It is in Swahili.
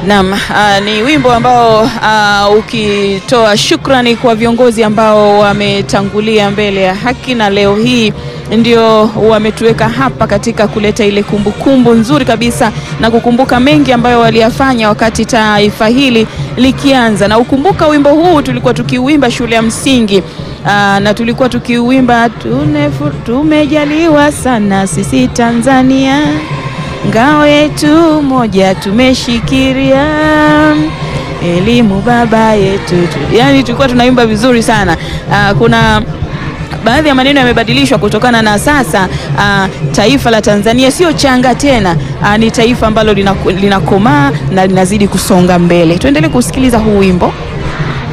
Naam, uh, ni wimbo ambao uh, ukitoa shukrani kwa viongozi ambao wametangulia mbele ya haki na leo hii ndio wametuweka hapa katika kuleta ile kumbukumbu kumbu nzuri kabisa na kukumbuka mengi ambayo waliyafanya wakati taifa hili likianza. Na ukumbuka wimbo huu tulikuwa tukiuimba shule ya msingi aa, na tulikuwa tukiuimba tumejaliwa sana sisi Tanzania, ngao yetu moja tumeshikiria elimu baba yetu, yaani tulikuwa tunaimba vizuri sana. Aa, kuna baadhi ya maneno yamebadilishwa kutokana na sasa uh, taifa la Tanzania sio changa tena, uh, ni taifa ambalo linakomaa na linazidi kusonga mbele. Tuendelee kusikiliza huu wimbo.